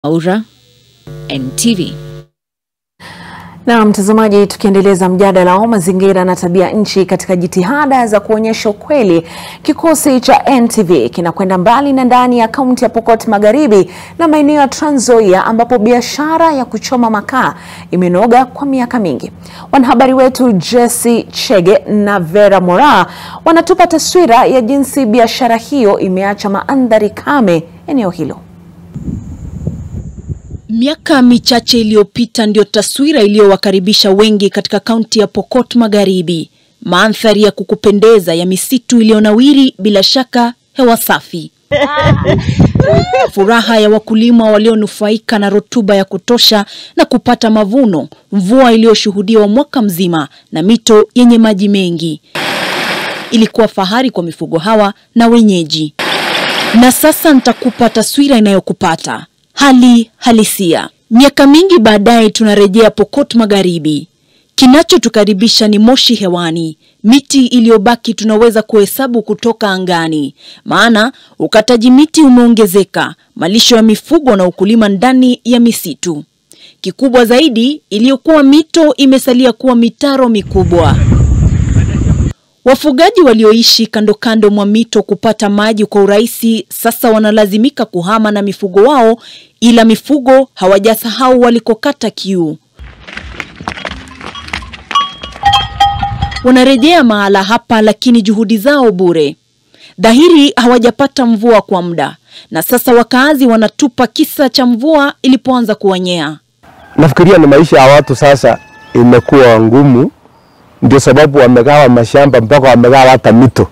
Aura NTV. Na mtazamaji, tukiendeleza mjadala wa mazingira na tabia nchi katika jitihada za kuonyesha ukweli, kikosi cha NTV kinakwenda mbali na ndani ya kaunti ya Pokot Magharibi na maeneo ya Trans Nzoia ambapo biashara ya kuchoma makaa imenoga kwa miaka mingi. Wanahabari wetu Jesse Chege na Vera Mora wanatupa taswira ya jinsi biashara hiyo imeacha mandhari kame eneo hilo. Miaka michache iliyopita ndio taswira iliyowakaribisha wengi katika kaunti ya Pokot Magharibi. Mandhari ya kukupendeza ya misitu iliyonawiri, bila shaka hewa safi, furaha ya wakulima walionufaika na rutuba ya kutosha na kupata mavuno, mvua iliyoshuhudiwa mwaka mzima na mito yenye maji mengi. Ilikuwa fahari kwa mifugo hawa na wenyeji. Na sasa nitakupa taswira inayokupata hali halisia. Miaka mingi baadaye, tunarejea Pokot Magharibi. Kinachotukaribisha ni moshi hewani, miti iliyobaki tunaweza kuhesabu kutoka angani, maana ukataji miti umeongezeka, malisho ya mifugo na ukulima ndani ya misitu. Kikubwa zaidi, iliyokuwa mito imesalia kuwa mitaro mikubwa. Wafugaji walioishi kando kando mwa mito kupata maji kwa urahisi sasa wanalazimika kuhama na mifugo wao, ila mifugo hawajasahau walikokata kiu. Wanarejea mahala hapa, lakini juhudi zao bure. Dhahiri hawajapata mvua kwa muda, na sasa wakaazi wanatupa kisa cha mvua ilipoanza kuwanyea. Nafikiria ni maisha ya watu sasa imekuwa ngumu ndio sababu wamegawa mashamba mpaka wamegawa hata mito,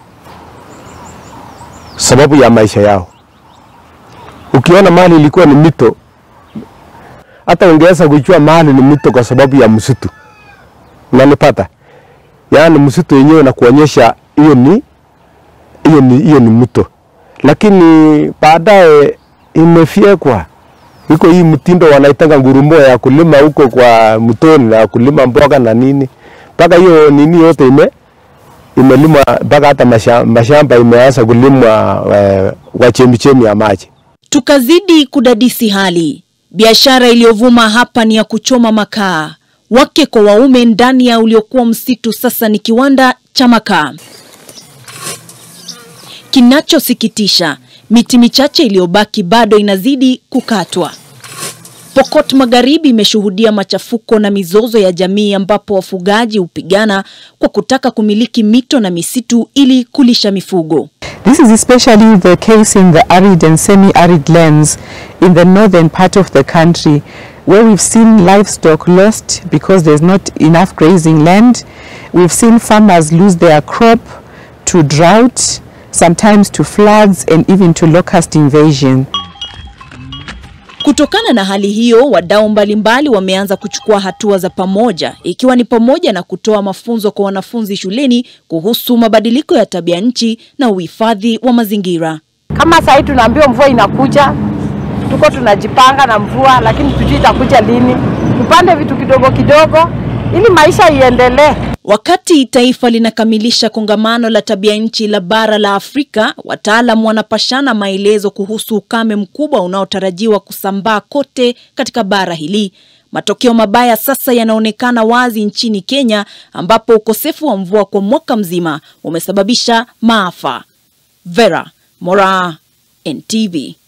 sababu ya maisha yao. Ukiona mahali ilikuwa ni mito, hata ungeweza kujua mahali ni mito kwa sababu ya msitu. Unanipata? Yaani msitu wenyewe na kuonyesha hiyo ni hiyo ni hiyo ni mto, lakini baadaye imefyekwa. Iko hii mtindo wanaitanga ngurumo ya kulima huko kwa mtoni na kulima mboga na nini mpaka hiyo nini yote ime imelimwa mpaka hata mashamba imeanza kulimwa kwa chemichemi ya maji. Tukazidi kudadisi hali. Biashara iliyovuma hapa ni ya kuchoma makaa, wake kwa waume ndani ya uliokuwa msitu sasa ni kiwanda cha makaa. Kinachosikitisha, miti michache iliyobaki bado inazidi kukatwa. Pokot Magharibi imeshuhudia machafuko na mizozo ya jamii ambapo wafugaji hupigana kwa kutaka kumiliki mito na misitu ili kulisha mifugo. This is especially the case in the arid and semi-arid lands in the northern part of the country where we've seen livestock lost because there's not enough grazing land. We've seen farmers lose their crop to drought, sometimes to floods and even to locust invasion. Kutokana na hali hiyo, wadau mbalimbali wameanza kuchukua hatua za pamoja, ikiwa ni pamoja na kutoa mafunzo kwa wanafunzi shuleni kuhusu mabadiliko ya tabia nchi na uhifadhi wa mazingira. Kama sasa tunaambiwa mvua inakuja, tuko tunajipanga na mvua, lakini tujui itakuja lini. Tupande vitu kidogo kidogo ili maisha iendelee. Wakati taifa linakamilisha kongamano la tabia nchi la bara la Afrika, wataalam wanapashana maelezo kuhusu ukame mkubwa unaotarajiwa kusambaa kote katika bara hili. Matokeo mabaya sasa yanaonekana wazi nchini Kenya, ambapo ukosefu wa mvua kwa mwaka mzima umesababisha maafa. Vera Mora, NTV.